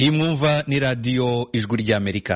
iyi mwumva ni radiyo ijwi ry'amerika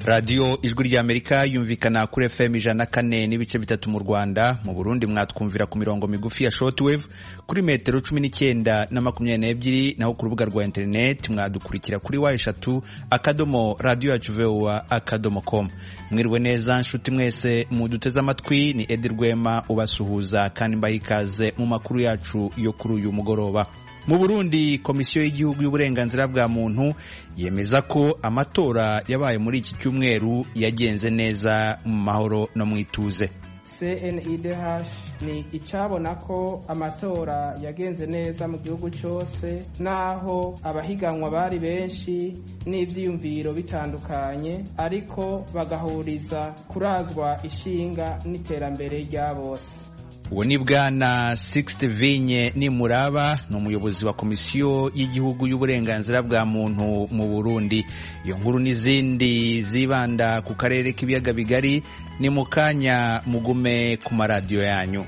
radiyo ijwi ry'amerika yumvikana kuri fm ijana na kane n'ibice bitatu mu rwanda mu burundi mwatwumvira ku mirongo migufi ya shortwave kuri metero cumi n'icyenda na makumyabiri n'ebyiri naho ku rubuga rwa interineti mwadukurikira kuri wa eshatu akadomo radiyo yacu vowa akadomo komu mwiriwe neza nshuti mwese muduteze amatwi ni edi rwema ubasuhuza kandi mbaha ikaze mu makuru yacu yo kuri uyu mugoroba mu burundi komisiyo y'igihugu y'uburenganzira bwa muntu yemeza ko amatora yabaye muri iki cyumweru yagenze neza mu mahoro no mu ituze cnidh ni icabona ko amatora yagenze neza mu gihugu cyose naho abahiganwa bari benshi n'ibyiyumviro bitandukanye ariko bagahuriza kurazwa ishinga n'iterambere rya bose uwo ni bwana sigisite vinye nimuraba ni umuyobozi wa komisiyo y'igihugu y'uburenganzira bwa muntu mu burundi iyo nkuru n'izindi zibanda ku karere k'ibiyaga bigari ni mu kanya mugume ku maradiyo yanyu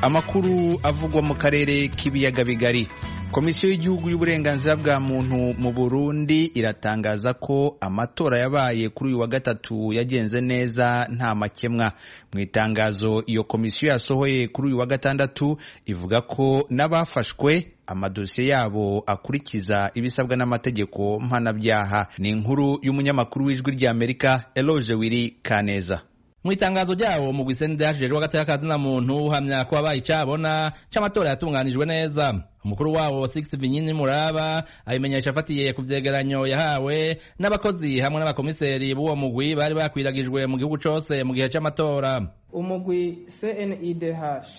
amakuru avugwa mu karere k'ibiyaga bigari komisiyo y'igihugu y'uburenganzira bwa muntu mu burundi iratangaza ko amatora yabaye kuri uyu wa gatatu yagenze neza nta makemwa mu itangazo iyo komisiyo yasohoye kuri uyu wa gatandatu ivuga ko n'abafashwe amadosiye yabo akurikiza ibisabwa n'amategeko mpanabyaha ni inkuru y'umunyamakuru w'ijwi ry'amerika eloge wiri kaneza mu itangazo ryawo mugwi sendage rero w'agateakazi na muntu uhamya ko wabaye icyabona cy'amatora yatunganijwe neza umukuru wawo sigisi vinyini muraba abimenyesha afatiye ku vyegeranyo yahawe n'abakozi hamwe n'abakomiseri b'uwo mugwi bari bakwiragijwe mu gihugu cose mu gihe c'amatora umugwi cnidh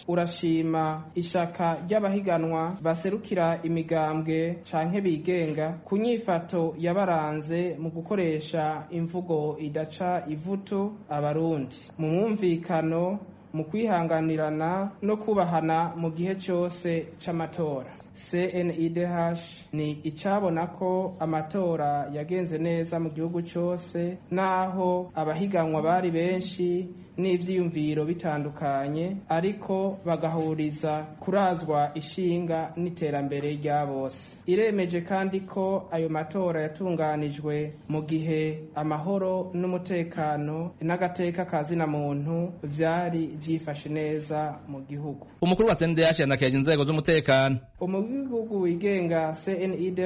urashima ishaka ry'abahiganwa baserukira imigambwe canke bigenga ku nyifato yabaranze mu gukoresha imvugo idaca ivutu abarundi mu mwumvikano mu kwihanganirana no kubahana mu gihe cyose cy'amatora cnidh ni icabona ko amatora yagenze neza mu gihugu cyose naho abahiganwa bari benshi n'ibyiyumviro bitandukanye ariko bagahuriza kurazwa ishinga n'iterambere rya bose iremeje kandi ko ayo matora yatunganijwe mu gihe amahoro n'umutekano n'agateka ka zina muntu byari byifashe neza mu gihugu umukuru wa cndh yanakeje inzego z'umutekano umugwi w'igihugu wigenga cnidh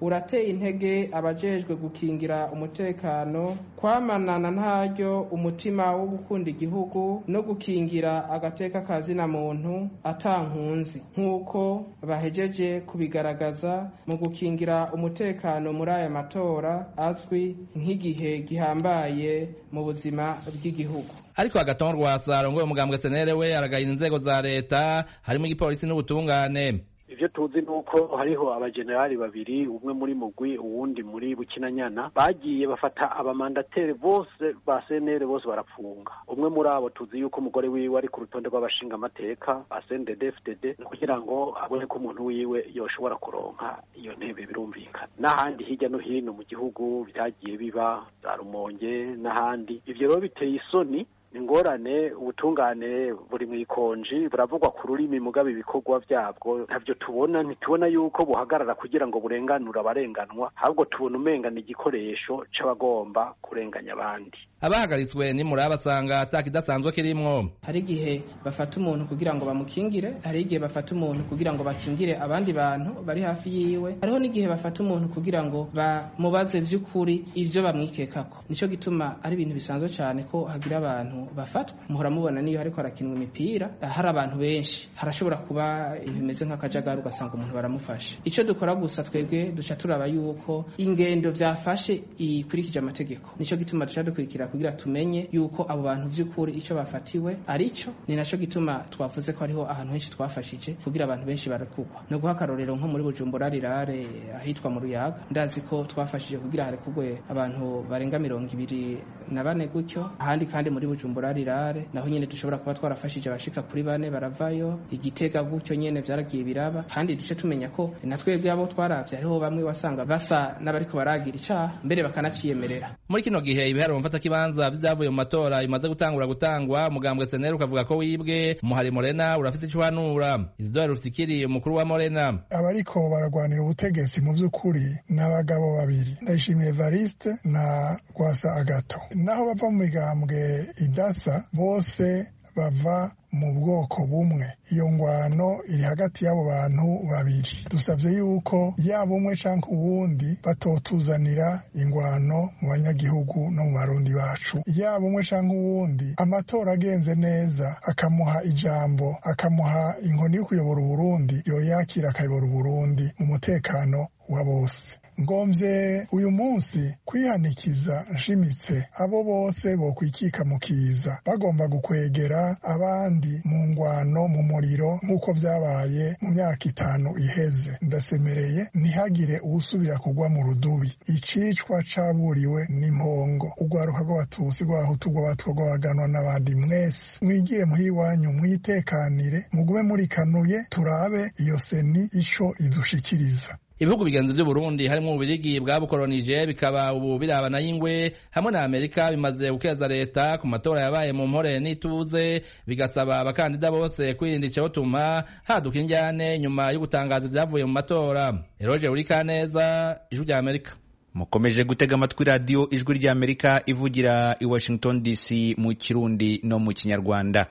urateye intege abajejwe gukingira umutekano kwamanana ntaryo umutima wo gukunda igihugu no gukingira agateka ka zina muntu atankunzi nk'uko bahejeje kubigaragaza mu gukingira umutekano muri aya matora azwi nk'igihe gihambaye mu buzima bw'igihugu ariko agaton rwasa rongoye umugambwe senere we aragayira inzego za leta harimo igipolisi n'ubutungane ivyo tuzi nuko hariho abajenerali babiri umwe muri mugwi uwundi muri bukinanyana bagiye bafata abamandateri bose ba senere bose barapfunga umwe muri abo tuzi yuko umugore wiwe ari ku rutonde rw'abashinga amateka asended fdd kugira ngo abone ko umuntu wiwe yoshobora kuronka iyo ntebe birumvikana n'ahandi hirya no hino mu gihugu vyagiye biba za rumonge n'ahandi ivyo rero biteye isoni ingorane ubutungane buri mu ikonji buravugwa ku rurimi mugabo ibikorwa byabwo ntabyo tubona ntitubona yuko buhagarara kugira ngo burenganure abarenganwa ahubwo tubona umengana igikoresho c'abagomba kurenganya abandi abahagaritswe nimura basanga ataka idasanzwe kirimwo hari igihe bafata umuntu kugira ngo bamukingire hari igihe bafata umuntu kugira ngo bakingire abandi bantu bari hafi yiwe hariho n'igihe bafata umuntu kugira ngo bamubaze vy'ukuri ivyo bamwikekako nico gituma ari ibintu bisanzwe cane ko hagira abantu bafatwa muhora mubona niyo hariko harakinwa imipira hari abantu benshi harashobora kuba ibintu bimeze nk'akajagari ugasanga umuntu baramufashe icyo dukora gusa twebwe duca turaba yuko ingendo byafashe ikurikije amategeko nicyo gituma duca dukurikira kugira tumenye yuko abo bantu by'ukuri icyo bafatiwe ari cyo ni nacyo gituma twavuze ko hariho ahantu henshi twafashije kugira abantu benshi barekugwa no guha akarorero nko muri bujumbura rirare ahitwa mu ruyaga ndazi ko twafashije kugira harekugwe abantu barenga mirongo ibiri na bane gutyo ahandi kandi muri bujumbura bujumbura rirare naho nyene dushobora kuba twarafashije abashika kuri bane baravayo igitega gutyo nyene vyaragiye biraba kandi duce tumenya ko na twebwe abo twaravye hariho bamwe wasanga basa n'abariko baragira icaha mbere bakanaciyemerera muri kino gihe ibiharuro mfatakibanza by'ibyavuye mu matora bimaze gutangura gutangwa umugambwe seneri ukavuga ko wibwe umuhari morena urafite icyo uhanura isidore rusikiri umukuru wa morena abariko baragwanira ubutegetsi mu by'ukuri ni abagabo babiri ndayishimiye variste na rwasa agato naho bava mu migambwe idasa bose bava mu bwoko bumwe iyo ngwano iri hagati y'abo bantu babiri dusabye yuko yaba umwe cyangwa uwundi batotuzanira ingwano mu banyagihugu no mu barundi bacu yaba umwe cyangwa uwundi amatora agenze neza akamuha ijambo akamuha inkoni yo kuyobora uburundi yoyakira akayobora uburundi mu mutekano wa bose ngombye uyu munsi kwihanikiza nshimitse abo bose bokwikika mu kiza bagomba gukwegera abandi mu ngwano mu muriro nk'uko byabaye mu myaka itanu iheze ndasemereye ntihagire usubira kugwa mu rudubi icicwa caburiwe n'impongo urwaruka rw'abatutsi rw'abahutu rw'abatwa rw'abaganwa n'abandi mwese mwigire muhiwanyu mwitekanire mugume murikanuye turabe iyo seni ico idushikiriza ibihugu bigenzi by'u Burundi harimo ububirigi bwabukolonije bikaba ubu birabana y'ingwe hamwe na Amerika bimaze gukeza leta ku matora yabaye mu mpore n'ituze bigasaba abakandida bose kwirinda icyotuma haduka injyane nyuma yo gutangaza ibyavuye mu matora Eroge Urikaneza ijwi rya Amerika mukomeje gutega amatwi radiyo ijwi rya amerika ivugira i washington dc mu kirundi no mu kinyarwanda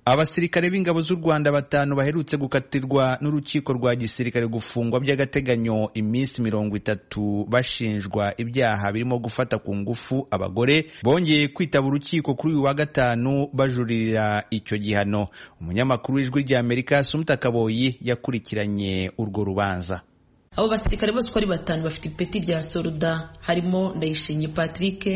abasirikare b'ingabo z'u rwanda batanu baherutse gukatirwa n'urukiko rwa gisirikare gufungwa by'agateganyo iminsi mirongo itatu bashinjwa ibyaha birimo gufata ku ngufu abagore bongeye kwitaba urukiko kuri uyu wa gatanu bajuririra icyo gihano umunyamakuru w'ijwi rya amerika sumuta kaboyi yakurikiranye urwo rubanza abo basirikare bose uko ari batanu bafite ipeti rya soruda harimo ndayishimye patrick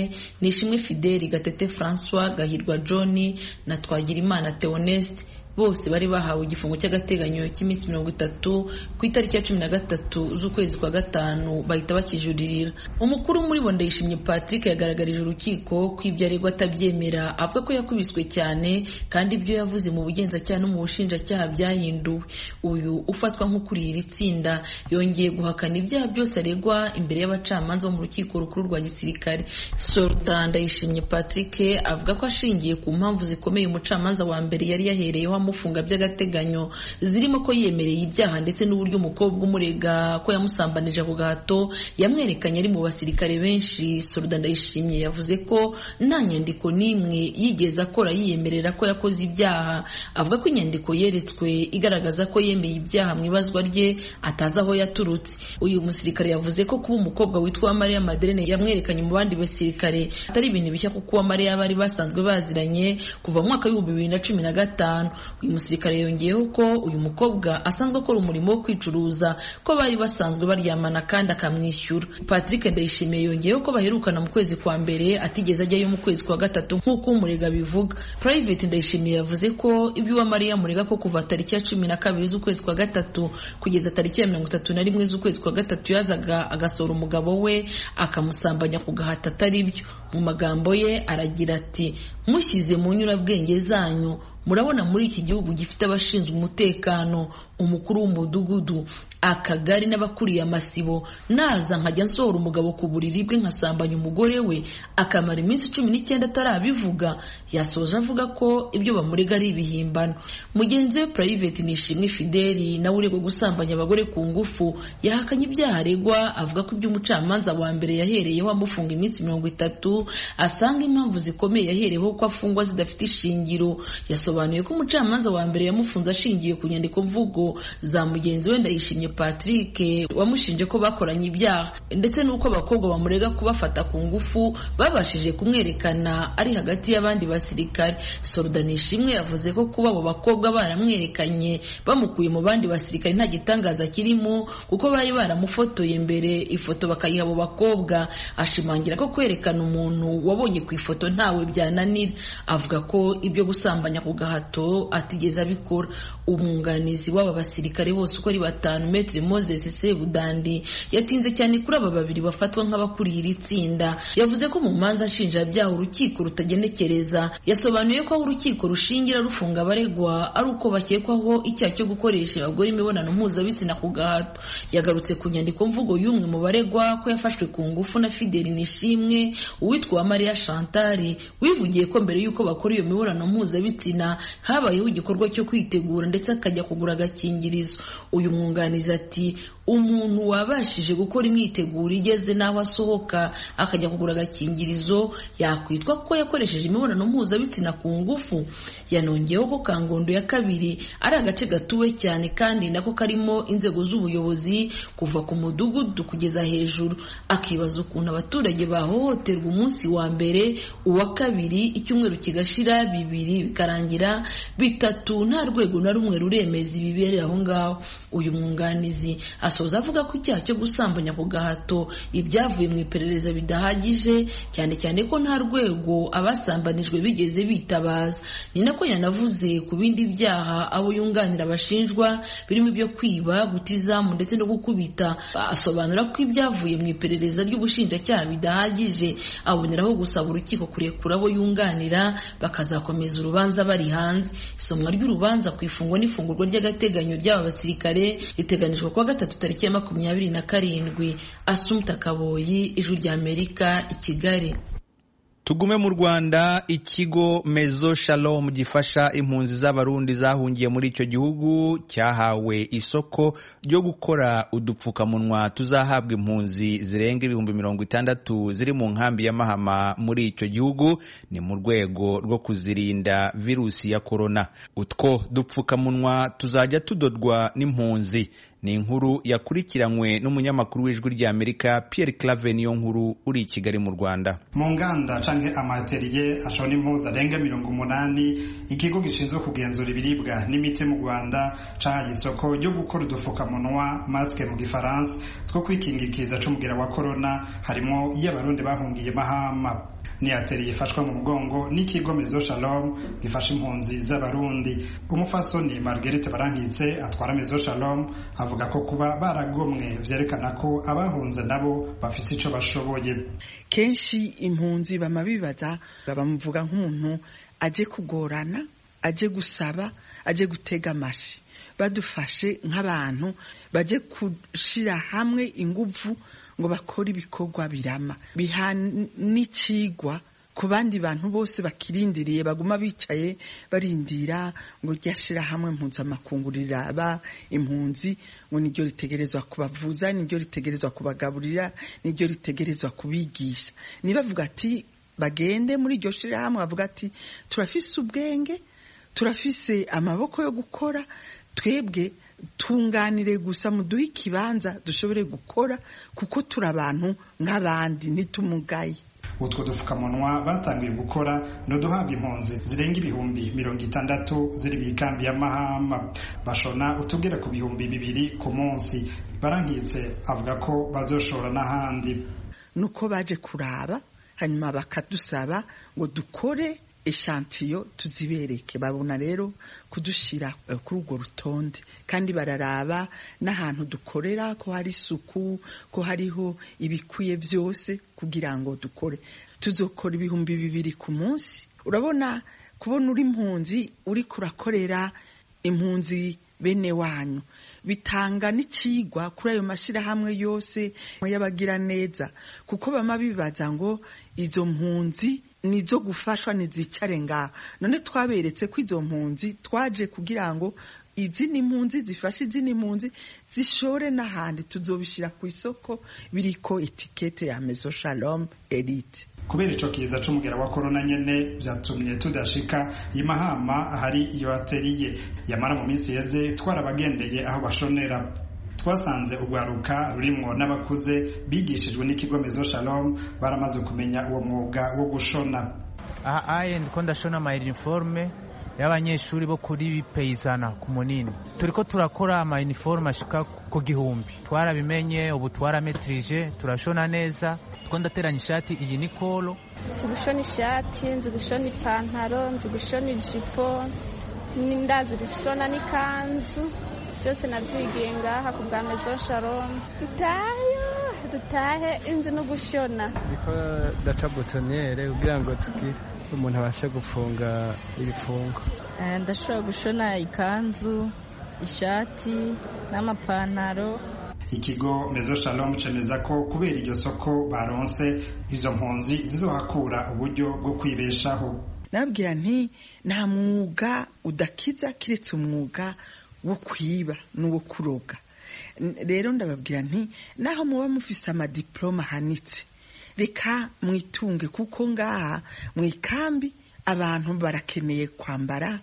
nishimwe fideli gatete francois gahirwa john na twagirimana theoneste bose bari bahawe igifungo cy'agateganyo cy'iminsi mirongo itatu ku itariki ya cumi na gatatu z'ukwezi kwa gatanu bahita bakijuririra umukuru muri bo ndayishimye patrick yagaragarije urukiko ko ibyo aregwa atabyemera avuga ko yakubiswe cyane kandi ibyo yavuze mu bugenzacyaha no mu bushinjacyaha byahinduwe uyu ufatwa nk'ukuriye iri tsinda yongeye guhakana ibyaha byose aregwa imbere y'abacamanza bo mu rukiko rukuru rwa gisirikare sorta ndayishimye patrick avuga ko ashingiye ku mpamvu zikomeye umucamanza wa mbere yari yahereyeho amufunga by'agateganyo zirimo ko yemereye ibyaha ndetse n'uburyo umukobwa umurega ko yamusambanije ako gahato yamwerekanye ari mu basirikare benshi soruda ndayishimye yavuze ko nta nyandiko n'imwe yigeze akora yiyemerera ko yakoze ibyaha avuga ko inyandiko yeretswe igaragaza ko yemeye ibyaha mu ibazwa rye atazi aho yaturutse uyu musirikare yavuze ko kuba umukobwa witwa mariya maderine yamwerekanye mu bandi basirikare atari ibintu bishya kuko uwa mariya bari basanzwe baziranye kuva mu mwaka w'ibihumbi bibiri na cumi na gatanu uyu musirikare yongeyeho ko uyu mukobwa asanzwe akora umurimo wo kwicuruza ko bari basanzwe baryamana kandi akamwishyura patrick ndayishimiye yongeyeho ko baherukana mu kwezi kwa mbere atigeze ajyayo mu kwezi kwa gatatu nk'uko umurega bivuga private ndayishimiye yavuze ko ibyo uwamariya murega ko kuva tariki ya cumi na kabiri z'ukwezi kwa gatatu kugeza tariki ya mirongo itatu na rimwe z'ukwezi kwa gatatu yazaga agasohora umugabo we akamusambanya ku gahato atari byo mu magambo ye aragira ati mushyize mu nyurabwenge zanyu murabona muri iki gihugu gifite abashinzwe umutekano umukuru w'umudugudu akagari n'abakuriye amasibo naza nkajya nsohora umugabo ku buriri bwe nkasambanya umugore we akamara iminsi cumi n'icyenda atarabivuga yasoje avuga ko ibyo bamurega ari ibihimbano mugenzi we purayiveti nishimwe fideli nawe uregwa gusambanya abagore ku ngufu yahakanye ibyaha aregwa avuga ko ibyo umucamanza wa mbere yahereyeho amufunga iminsi mirongo itatu asanga impamvu zikomeye yahereyeho ko afungwa zidafite ishingiro yasobanuye ko umucamanza wa mbere yamufunze ashingiye ku nyandiko mvugo za mugenzi we ndayishimye patrick wamushinje ko bakoranye ibyaha ndetse n'uko abakobwa bamurega kubafata ku ngufu babashije kumwerekana ari hagati y'abandi basirikare soruda nishimwe yavuze ko kuba abo bakobwa baramwerekanye bamukuye mu bandi basirikare nta gitangaza kirimo kuko bari baramufotoye mbere ifoto bakayiha abo bakobwa ashimangira ko kwerekana umuntu wabonye ku ifoto ntawe byananira avuga ko ibyo gusambanya ku gahato atigeze abikora umwunganizi w'aba basirikare bose uko ari batanu metero moses sebudandi yatinze cyane kuri aba babiri bafatwa nk'abakuriye iri tsinda yavuze ko mu manza nshinjabyaha urukiko rutagenekereza yasobanuye ko aho urukiko rushingira rufunga abaregwa ari uko bakekwaho icyaha cyo gukoresha abagore imibonano mpuzabitsina ku gahato yagarutse ku nyandiko mvugo y'umwe mu baregwa ko yafashwe ku ngufu na fideli nishimwe uwitwa mariya shantari wivugiye ko mbere y'uko bakora iyo mibonano mpuzabitsina habayeho igikorwa cyo kwitegura ndetse akajya kugura agakingirizo uyu mwunganizi ati umuntu wabashije gukora imyiteguro igeze n'aho asohoka akajya kugura agakingirizo yakwitwa ko yakoresheje imibonano mpuzabitsina ku ngufu yanongeyeho ko kangondo ya kabiri ari agace gatuwe cyane kandi nako karimo inzego z'ubuyobozi kuva ku mudugudu kugeza hejuru akibaza ukuntu abaturage bahohoterwa umunsi wa mbere uwa kabiri icyumweru kigashira bibiri bikarangira bitatu nta rwego na rumwe ruremeza ibiberera aho ngaho uyu mwunganizi asoza avuga ko icyaha cyo gusambanya ku gahato ibyavuye mu iperereza bidahagije cyane cyane ko nta rwego abasambanijwe bigeze bitabaza ni nako yanavuze ku bindi byaha abo yunganira bashinjwa birimo ibyo kwiba guta izamu ndetse no gukubita asobanura ko ibyavuye mu iperereza ry'ubushinjacyaha bidahagije aboneraho gusaba urukiko kurekura abo yunganira bakazakomeza urubanza bari hanze isomwa ry'urubanza ku ifungwa n'ifungurwa ry'agateganyo ry'aba basirikare riteganijwe kuwa gatatu tariki ya makumyabiri na karindwi asumta kaboyi ijwi ry'amerika i kigali tugume mu rwanda ikigo mezo shalom gifasha impunzi z'abarundi zahungiye muri icyo gihugu cyahawe isoko ryo gukora udupfukamunwa tuzahabwa impunzi zirenga ibihumbi mirongo itandatu ziri mu nkambi ya mahama muri icyo gihugu ni mu rwego rwo kuzirinda virusi ya korona utwo dupfukamunwa tuzajya tudodwa n'impunzi ni inkuru yakurikiranywe n'umunyamakuru w'ijwi ry'amerika pierre clave niyo nkuru uri i kigali mu rwanda mu nganda canke amateriye ashona impuzu arenga mirongo umunani ikigo gishinzwe kugenzura ibiribwa n'imiti mu rwanda cahaye isoko ryo gukora udufukamunwa masike mu gifaransa two kwikingikiza c'umugira wa korona harimwo iyo abarundi bahungiye mahama ni ateriye ifashwa mu mugongo n'ikigo mezo shalom gifasha impunzi z'abarundi umufasoni marguerite barankitse atwara mezo shalom avuga ko kuba baragomwe vyerekana ko abahunze nabo bafite ico bashoboye kenshi impunzi bama bibaza bamuvuga nk'umuntu aje kugorana aje gusaba aje gutega amashi badufashe nk'abantu baje gushira hamwe inguvu ngo bakore ibikorwa birama biha n'ikigwa ku bandi bantu bose bakirindiriye baguma bicaye barindira ngo ryashira hamwe mpuzamakungu riraba impunzi ngo niryo ritegerezwa kubavuza niryo ritegerezwa kubagaburira niryo ritegerezwa kubigisha nibavuga ati bagende muri iryo shirahamwe bavuga ati turafise ubwenge turafise amaboko yo gukora twebwe tunganire gusa muduhe ikibanza dushobore gukora kuko turi abantu nk'abandi ntitumugaye utwo dupfukamunwa batangiye gukora ni uduhabwa impunzi zirenga ibihumbi mirongo itandatu ziri mu ikambi ya mahama bashona utugera ku bihumbi bibiri ku munsi barankitse avuga ko bazoshora n'ahandi ni uko baje kuraba hanyuma bakadusaba ngo dukore eshantiyo tuzibereke babona rero kudushyira kuri urwo rutonde kandi bararaba n'ahantu dukorera ko hari isuku ko hariho ibikwiye byose kugira ngo dukore tuzokora ibihumbi bibiri ku munsi urabona kubona uri impunzi uri kurakorera impunzi bene wanyu bitanga n'ikigwa kuri ayo mashyirahamwe yose y'abagiraneza kuko bama bibaza ngo izo mpunzi nizo gufashwa ntizicare ngaho none twaberetse ko izo mpunzi twaje kugira ngo izindi mpunzi zifashe izindi mpunzi zishore n'ahandi tuzobishyira ku isoko biriko etikete ya mezo shalom elite kubera ico kiza c'umugera wa korona nyene vyatumye tudashika imahama ahari iyo ateriye yamara mu minsi yeze twarabagendeye aho bashonera twasanze urwaruka rurimwo n'abakuze bigishijwe n'ikigo mezo shalom baramaze kumenya uwo mwuga wo gushona aha aye ndiko ndashona uniforme y'abanyeshuri bo kuri peyizana ku munini turiko turakora uniforme ashika ku gihumbi twarabimenye ubu twarametrije turashona neza two ndateranya ishati iyi ni koro nzi gushona ishati nzi gushona ipantaro nzi gushona ijipo ndazi gushona n'ikanzu byose nabyigiye ngaha ku bwa mezo shalom dutayo dutahe inzi no gushona ariko daca butonere kugira ngo tugire umuntu abashe gufunga ibifungo ndashobora gushona ikanzu ishati n'amapantaro ikigo mezo shalom cemeza ko kubera iryo soko baronse izo mpunzi zizohakura uburyo bwo kwibeshaho nabwira nti nta mwuga udakiza keretse umwuga wo kwiba n'uwo kuroga rero ndababwira nti naho muba mufise amadiporoma ahanitse reka mwitunge kuko ngaha mu ikambi abantu barakeneye kwambara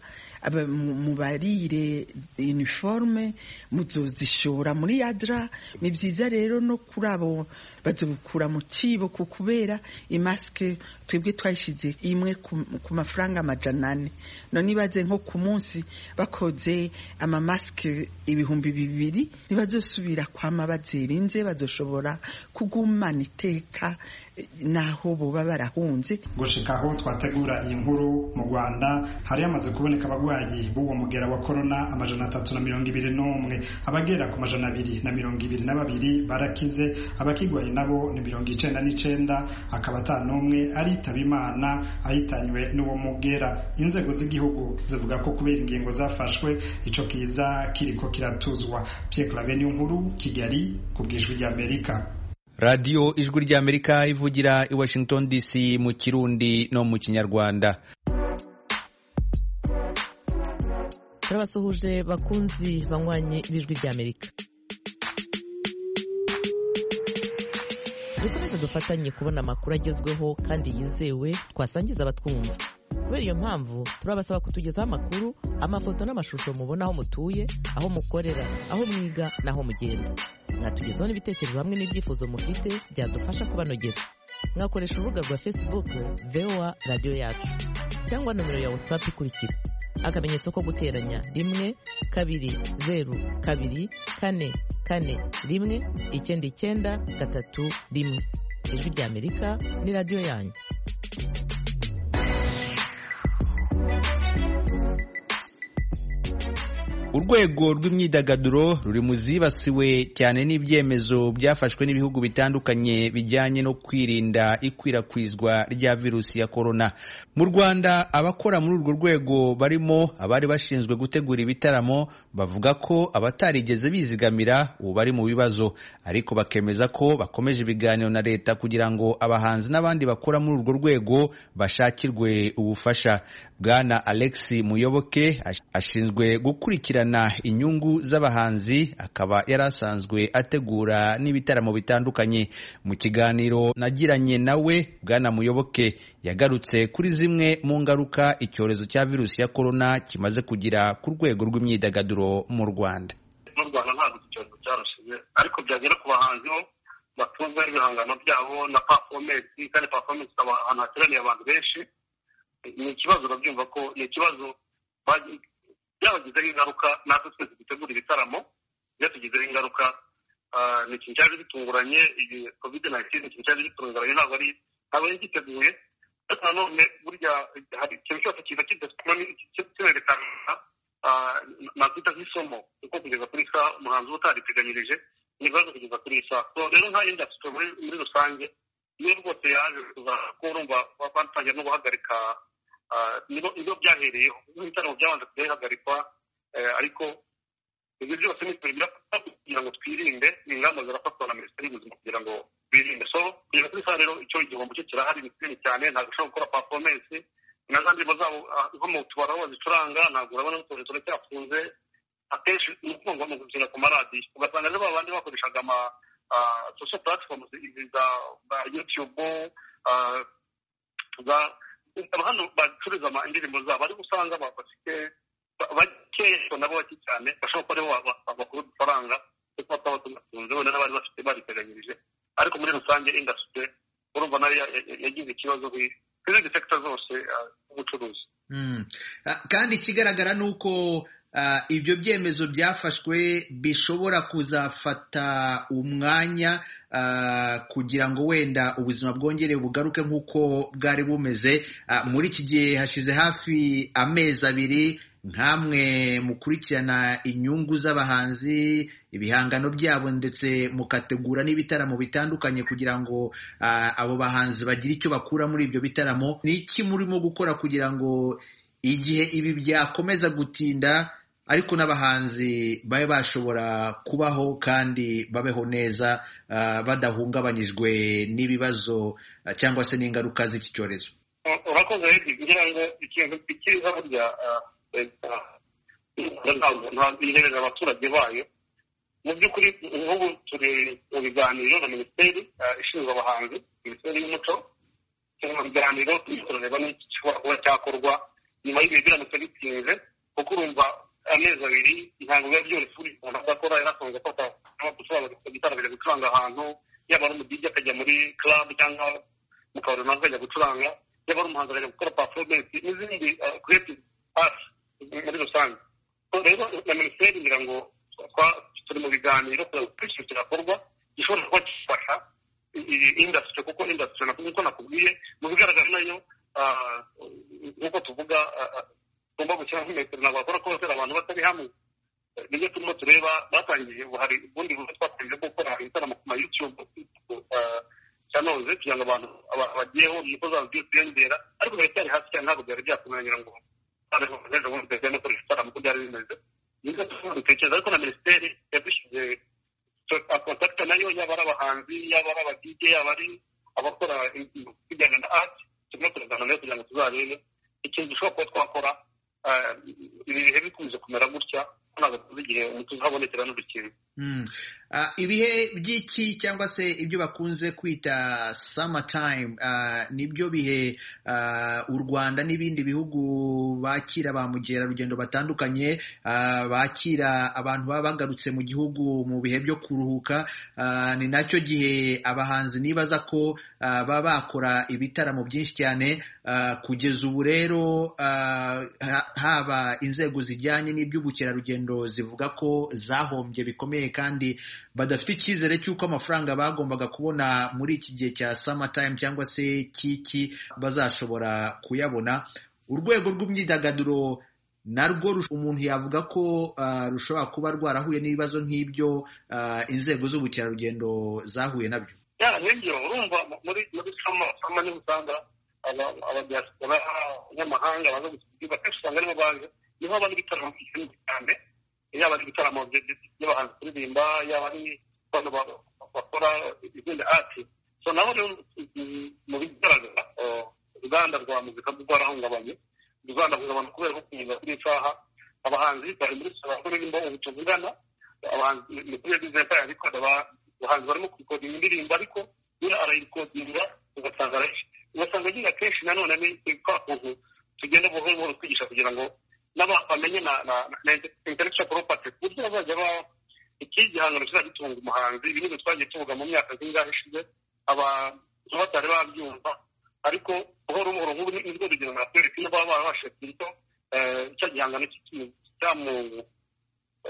mubarire iniforume muzozishora muri yadra ni byiza rero no kuri abo bazibukura mu kibo ku kubera imasike twebwe twayishyize imwe ku mafaranga amajana ane none ibaze nko ku munsi bakoze amamasike ibihumbi bibiri ntibazosubira kwama bazirinze bazoshobora kugumana iteka naho boba barahunze gushika aho twategura iyi nkuru mu rwanda hari hamaze kuboneka abarwayi b'uwo mugera wa korona amajana atatu na mirongo ibiri n'umwe abagera ku majana abiri na mirongo ibiri na babiri barakize abakigwaye nabo ni mirongo icenda n'icenda akaba ata n'umwe aritaba imana ahitanywe n'uwo mugera inzego z'igihugu zivuga ko kubera ingingo zafashwe ico kiza kiriko kiratuzwa pierre clave ni nkuru kigali ku bwijwi ry'amerika radiyo ijwi ry'amerika ivugira i washington dc mu kirundi no mu kinyarwanda turabasuhuje bakunzi banywanye ibijwi ry'amerika dukomeze dufatanye kubona amakuru agezweho kandi yizewe twasangiza abatwumva kubera iyo mpamvu turabasaba kutugezaho amakuru amafoto n'amashusho mubona aho mutuye aho mukorera aho mwiga n'aho mugenda mwatugezaho n'ibitekerezo hamwe n'ibyifuzo mufite byadufasha kubanogera mwakoresha urubuga rwa facebook voa radiyo yacu cyangwa nomero ya whatsapp ikurikira akamenyetso ko guteranya rimwe kabiri zeru kabiri kane kane rimwe icyenda icyenda gatatu rimwe ijwi ry'amerika ni radiyo yanyu urwego rw'imyidagaduro ruri mu zibasiwe cyane n'ibyemezo byafashwe n'ibihugu bitandukanye bijyanye no kwirinda ikwirakwizwa rya virusi ya korona mu rwanda abakora muri urwo rwego barimo abari bashinzwe gutegura ibitaramo bavuga ko abatarigeze bizigamira ubu bari mu bibazo ariko bakemeza ko bakomeje ibiganiro na leta kugira ngo abahanzi n'abandi bakora muri urwo rwego bashakirwe ubufasha bwana alexi muyoboke ashinzwe gukurikirana inyungu z'abahanzi akaba yari asanzwe ategura n'ibitaramo bitandukanye mu kiganiro nagiranye nawe bwana muyoboke yagarutse kuri zimwe mu ngaruka icyorezo cya virusi ya korona kimaze kugira ku rwego rw'imyidagaduro mu rwanda mu rwanda ntabwo iki cyorezo cyarushize ariko byagera ku bahanzi bo batunzwe n'ibihangano byabo na pafomensi kandi pafomensi ikaba ahantu hateraniye abantu benshi ni ikibazo urabyumva ko ni ikibazo byabagizeho ingaruka natwe twese dutegura ibitaramo byatugizeho ingaruka ni ikintu cyaje gitunguranye iyi kovide nayitini ikintu cyaje gitunguranye ntabwo ari ntabwo yari giteguye ariko nanone burya hari ikintu cyose kiza kinerekana nakwita nk'isomo kuko kugeza kuri saa umuhanzi uba utariteganyirije ni ibibazo kugeza kuri saa so rero nka indasitiri muri rusange niyo rwose yaje ko urumva batangira no guhagarika nibo byahereyeho n'ibitaramo byabanje kubihagarikwa ariko ibyo byose ni kugira ngo twirinde ingamba zirafatwa na minisiteri y'ubuzima kugira ngo birinde so kugeza kuri saa rero icyo igihombo cyo kirahari ni kinini cyane ntabwo ushobora gukora pafomensi na za ndirimbo zabo nko mu tubari aho bazicuranga ntabwo urabona ko turacyafunze akenshi ni ukuvuga mu kubyina ku maradiyo ugasanga rero babandi bakoreshaga ama social platforms za youtube za hano bacuruza indirimbo zabo ariko usanga bafite bakeyeko nabo bake cyane bashobora kuba aribo bakura udufaranga kuko bataba tunatunze wenda n'abari bafite bariteganyirije ariko muri rusange indasitiri urumva nayo yagize ikibazo ku izindi sekita zose z'ubucuruzi kandi ikigaragara ni uko ibyo byemezo byafashwe bishobora kuzafata umwanya kugira ngo wenda ubuzima bwongere bugaruke nk'uko bwari bumeze muri iki gihe hashize hafi amezi abiri nkamwe mukurikirana inyungu z'abahanzi ibihangano byabo ndetse mukategura n'ibitaramo bitandukanye kugira ngo abo bahanzi bagire icyo bakura muri ibyo bitaramo ni iki murimo gukora kugira ngo igihe ibi byakomeza gutinda ariko n'abahanzi babe bashobora kubaho kandi babeho neza badahungabanyijwe n'ibibazo cyangwa se n'ingaruka z'iki cyorezo urakoze rero kugira ngo ikintu kiriho burya leta ihereza abaturage bayo mu by'ukuri nk'ubu turi mu biganiro na minisiteri ishinzwe abahanzi minisiteri y'umuco turi mu biganiro tureba n'iki gishobora kuba cyakorwa nyuma y'ibihe biramutse bitinze kuko urumva amezi abiri ntabwo biba byoroshye uri umuntu adakora yarasonze ko gusobanukirwa gutarabira gucuranga ahantu yaba ari umudigi akajya muri club cyangwa mu kabari runaka akajya gucuranga yaba ari umuhanzi akajya gukora performance n'izindi creative art muri rusange rero na minisiteri ngira ngo turi mu biganiro kureba uko ikintu kirakorwa gishobora kuba gifasha indasitiri kuko indasitiri nkuko nakubwiye mu bigaragara nayo nk'uko tuvuga tugomba gushyiraho metero ntabwo bakora ko batera abantu batari hamwe nibyo turimo tureba batangije ubu hari ubundi buryo twatangiye bwo gukora ibitaramo ku mayutube cyanoze kugira ngo abantu bagiyeho niko zabo byose biyongera ariko biba byari hasi cyane ntabwo byari byakumenyera ngo ejo bundi tugiye no koresha ibitaramo uko byari bimeze nibyo turimo dutekereza ariko na minisiteri yadushyize kontakita nayo yaba ari abahanzi yaba ari abadije yaba ari abakora ibijyanye na ati turimo turagana nayo kugira ngo tuzarebe ikintu dushobora kuba twakora ibihe bikunze kumera gutya ntabwo tuzi igihe umuti uzabonekera n'udukingo ibihe by'iki cyangwa se ibyo bakunze kwita sama tayimu nibyo bihe u rwanda n'ibindi bihugu bakira ba mukerarugendo batandukanye bakira abantu baba bagarutse mu gihugu mu bihe byo kuruhuka ni nacyo gihe abahanzi nibaza ko baba bakora ibitaramo byinshi cyane kugeza ubu rero haba inzego zijyanye n'iby'ubukerarugendo zivuga ko zahombye bikomeye kandi badafite icyizere cy'uko amafaranga bagombaga kubona muri iki gihe cya samatime cyangwa se kiki bazashobora kuyabona urwego rw'imyidagaduro narwo umuntu yavuga ko rushobora kuba rwarahuye n'ibibazo nk'ibyo inzego z'ubukerarugendo zahuye nabyo nibyo urumva muri sama niho usanga abadiyasipora b'amahanga baza gusigaye bakenshi usanga aribo baje niho haba n'ibitaramo byinshi cyane yaba ari ibitaramo by'abahanzi kuririmba yaba ari abantu bakora izindi ati so nabo rero mu bigaragara uruganda rwa muzika rwo rwarahungabanye rwarahungabanye kubera ko kunyuza kuri isaha abahanzi bari muri sura kuririmba ubu tuvugana abahanzi ni kuri bizinesi ya rikoda abahanzi barimo kurikodinga indirimbo ariko nyine arayirikodinga ugasanga ugasanga nyine akenshi nanone ni kwa kuntu tugenda buhoro buhoro twigisha kugira ngo n'abamenye na intellectual property ku buryo bazajya ba iki gihangano kizajya gitunga umuhanzi ibi ni twagiye tuvuga mu myaka zingahe ishize abantu batari babyumva ariko buhoro buhoro nk'ubu nibwo rugero natwereka niba baba barabashije kizito cya gihangano cyamu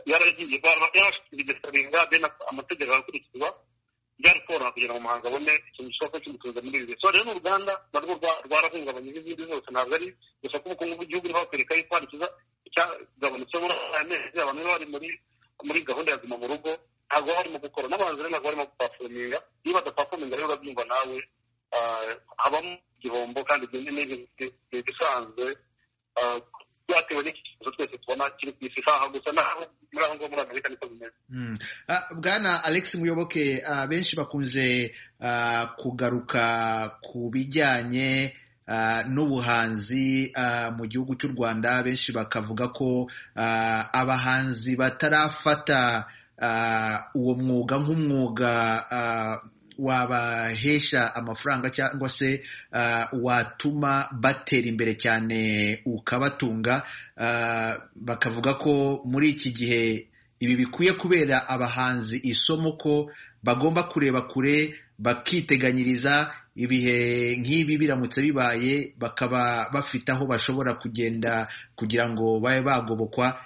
yaragiye yarashyikirizwa bene amategeko arakurikizwa byari koroha kugira ngo umuhanzi abone ikintu gishobora kimutuza muri ibi so rero n'uruganda narwo rwarahungabanye n'izindi zose ntabwo ari gusa ko ubukungu bw'igihugu niho bakwereka yuko hari ikiza cyagabanutse muri aya mezi abantu bari muri muri gahunda ya guma mu rugo ntabwo barimo gukora n'abahanzi rero ntabwo barimo gupafominga iyo badapafominga rero urabyumva nawe habamo igihombo kandi ni ibisanzwe byatewe n'iki kibazo twese tubona kiri ku isi isaha gusa naho muri aho ngaho muri amerika niko bimeze bwana alex muyoboke benshi bakunze kugaruka ku bijyanye n'ubuhanzi mu gihugu cy'u rwanda benshi bakavuga ko abahanzi batarafata uwo mwuga nk'umwuga wabahesha amafaranga cyangwa se watuma batera imbere cyane ukabatunga bakavuga ko muri iki gihe ibi bikwiye kubera abahanzi isomo ko bagomba kureba kure bakiteganyiriza ibihe nk'ibi biramutse bibaye bakaba bafite aho bashobora kugenda kugira ngo babe bagobokwa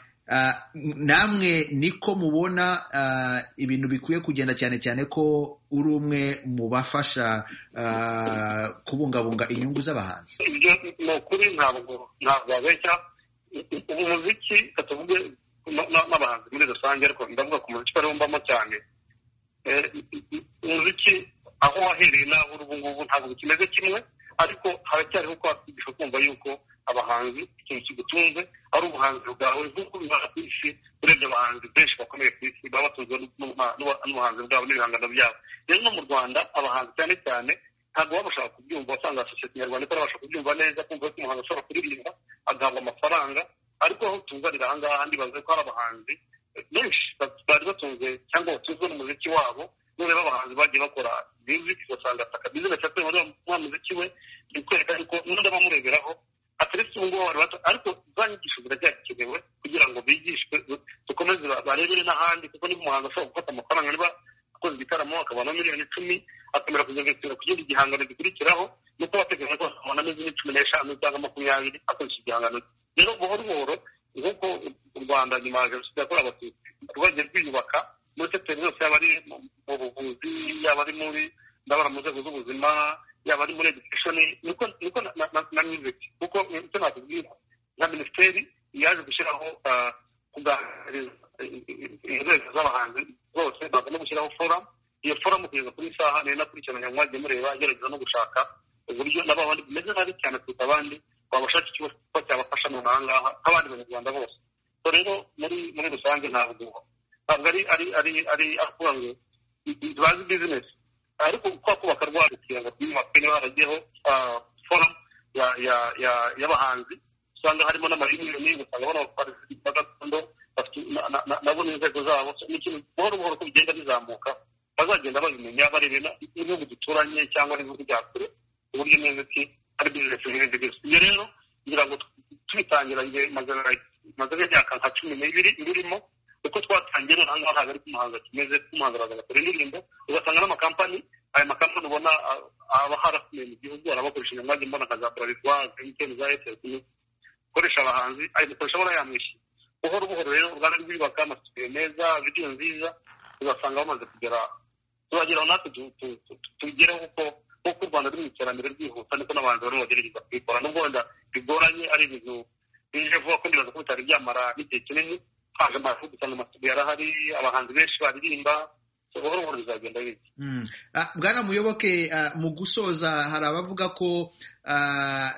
namwe niko mubona ibintu bikwiye kugenda cyane cyane ko uri umwe mu bafasha kubungabunga inyungu z'abahanzi ibyo ni ukuri ntabwo ntabwo wabeshya ubu muziki katuvuge n'abahanzi muri rusange ariko ndavuga ku muziki ariwo mbamo cyane umuziki aho wahereye naho uri ubu ngubu ntabwo bikimeze kimwe ariko haracyariho kwakwigisha kumva yuko abahanzi ikintu kigutunze ari ubuhanzi bwawe nk'uko bibaha ku isi urebye abahanzi benshi bakomeye ku isi baba batunzwe n'ubuhanzi bwabo n'ibihangano byabo rero no mu rwanda abahanzi cyane cyane ntabwo baba bashaka kubyumva wasanga sosiyete nyarwanda itarabasha kubyumva neza kumva ko umuhanzi ashobora kuririmba agahabwa amafaranga ariko aho tuzanira aha ngaha ndibaze ko hari abahanzi benshi bari batunze cyangwa batunzwe n'umuziki wabo noneho abahanzi bagiye bakora muziki ugasanga ataka bizina cyatuye muri wa muziki we ni ukwereka yuko n'undi abamureberaho ateretse ubu ngubu bato ariko za nyigisho ziracyakenewe kugira ngo bigishwe dukomeze barebere n'ahandi kuko niba umuhanzi ashobora gufata amafaranga niba akoze igitaramo akabona miliyoni icumi akamera kuzinvestira ku kindi gihangano gikurikiraho nuko bateganya ko akabona n'izindi cumi n'eshanu cyangwa makumyabiri akoresha igihangano rero buhoro buhoro nk'uko u rwanda nyuma ya jenoside yakorewe abatutsi rwagiye rwiyubaka muri sekiteri zose yaba ari mu buvuzi yaba ari muri ndabona mu nzego z'ubuzima yaba ari muri education niko niko na music kuko icyo nakubwira nka minisiteri yaje gushyiraho kuganiriza inzego z'abahanzi zose baza no gushyiraho forum iyo forum kugeza kuri isaha ni nakurikirana mwagiye mureba gerageza no gushaka uburyo nabo abandi bimeze nabi cyane kuruta abandi wabashaka ikigo cyabafasha mu ahangaha nk'abandi banyarwanda bose rero muri muri rusange ntabwo ntabwo ari ari ari ari akuvuga ngo bazi bizinesi ariko kwa kubaka rwanda kugira ngo twiyubake niba haragiyeho forum y'abahanzi usanga harimo n'amayuniyoni ugasanga bano baparisi ba gakondo nabo n'inzego zabo ni ikintu buhoro buhoro ko bigenda bizamuka bazagenda babimenya barebera n'ibihugu duturanye cyangwa n'ibihugu bya kure uburyo n'imiti ari bizinesi n'ibindi byose ibyo rero kugira ngo tubitangira igihe mazana y'imyaka nka cumi n'ibiri birimo uko twatangiye noneho ngaho ntabwo ari kumuhanzi kimeze kumuhanzi araza akora indirimbo ugasanga n'amakampani aya makampani ubona aba harakomeye mu gihugu arabakoresha inyuma njye mbona nka za bralirwa emutiyeni za eyateli ukoresha abahanzi ayimukoresha bona yamwishyuye buhoro buhoro rero uruganda rwiyubaka amasitudiyo meza vidiyo nziza ugasanga bamaze kugera tuzageraho natwe tubigereho kuko nk'uko u rwanda ruri mu iterambere ryihuta niko n'abahanzi barimo bagerageza kubikora nubwo wenda bigoranye ari ibintu bije vuba ko ndibaza ko bitari byamara n'igihe kinini haje amafu gusanga amasuku yarahari abahanzi benshi baririmba buhoro buhoro bizagenda bike bwana muyoboke mu gusoza hari abavuga ko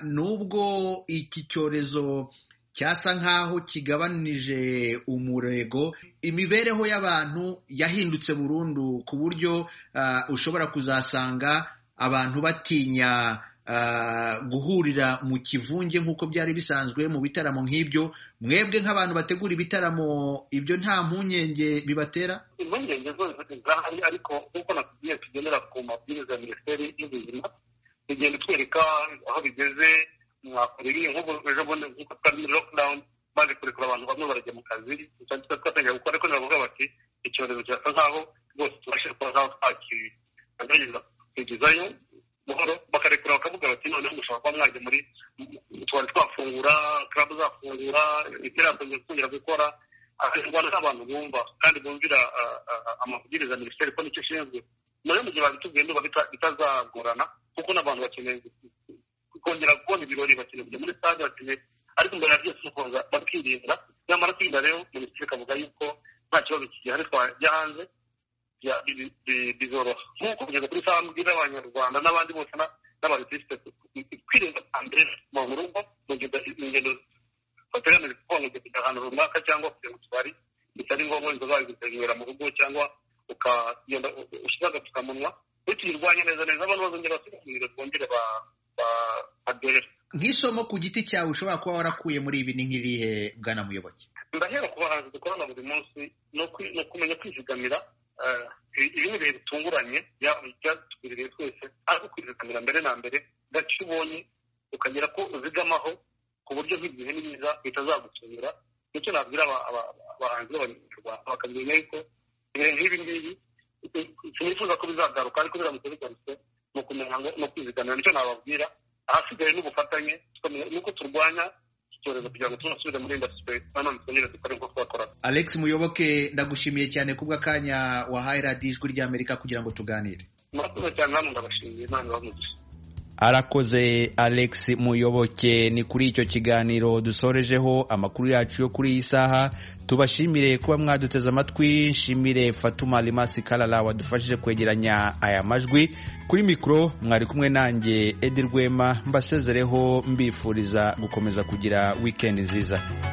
nubwo iki cyorezo cyasa nk'aho kigabanije umurego imibereho y'abantu yahindutse burundu ku buryo ushobora kuzasanga abantu batinya guhurira mu kivunge nk'uko byari bisanzwe mu bitaramo nk'ibyo mwebwe nk'abantu bategura ibitaramo ibyo nta mpungenge bibatera impungenge zose zirahari ariko nk'uko nakubwiye tugendera ku mabwiriza ya minisiteri y'ubuzima tugenda twereka aho bigeze mwakora ibi nk'ubu ejo bundi nk'uko twari muri lockdown baje kurekura abantu bamwe barajya mu kazi twatangira gukora ariko ntibavuga bati icyorezo kirasa nk'aho rwose tubashe kuba nk'aho twakigerageza kwigizayo buhoro bakarekura bakavuga bati noneho mushobora kuba mwajya muri utubari twafungura karabu zafungura imipira kongera gukora indwara z'abantu bumva kandi bumvira amabwiriza ya minisiteri ko nicyo ishinzwe nayo mu gihe babitubwiye niba bitazagorana kuko n'abantu bakeneye kongera kubona ibirori bakeneye kujya muri stade bakeneye ariko mbere ya byose ukunza bakirinda nyamara kwirinda rero minisiteri ikavuga yuko nta kibazo kigihari twajya hanze bizoroha nk'uko kugeza kuri saa mbwira abanyarwanda n'abandi bose n'abarisite kwirinda mbere mu rugo mu ngendo bateganije kuko ngo kujya ahantu runaka cyangwa kujya mu tubari bitari ngombwa wenda uzabigutanyura mu rugo cyangwa ukagenda ushyira agapfukamunwa bitiyirwanya neza neza abantu bazongera basigaye bongere badore nk'isomo ku giti cyawe ushobora kuba warakuye muri ibi ni nk'irihe bwana muyoboke ndahera ku bahanzi dukorana buri munsi no kumenya kwizigamira ibi ni ibihe bitunguranye byatugiriye twese ariko kwizigamira mbere na mbere gake ubonye ukagera ko uzigamaho ku buryo nk'igihe n'ibiza bitazagutunga nicyo nabwira abahanzi b'abanyarwanda bakamenya yuko ibihe nk'ibi ngibi sinifuza ko bizagaruka ariko biramutse bigarutse ni ukumenya ngo no kwizigamira nicyo nababwira ahasigaye n'ubufatanye nuko turwanya icyorezo kugira ngo tunasubire muri indasitiri nanone twongere dukore nk'uko twakoraga alex muyoboke ndagushimiye cyane kubwa kanya wahaye radiyo ijwi ry'amerika kugira ngo tuganire murakoze cyane namwe ndabashimiye imana ibamugisha arakoze alex muyoboke ni kuri icyo kiganiro dusorejeho amakuru yacu yo kuri iyi saha tubashimire kuba mwaduteze amatwi nshimire fatuma rimasi karara wadufashije kwegeranya aya majwi kuri mikoro mwari kumwe nanjye edi rwema mbasezereho mbifuriza gukomeza kugira wikendi nziza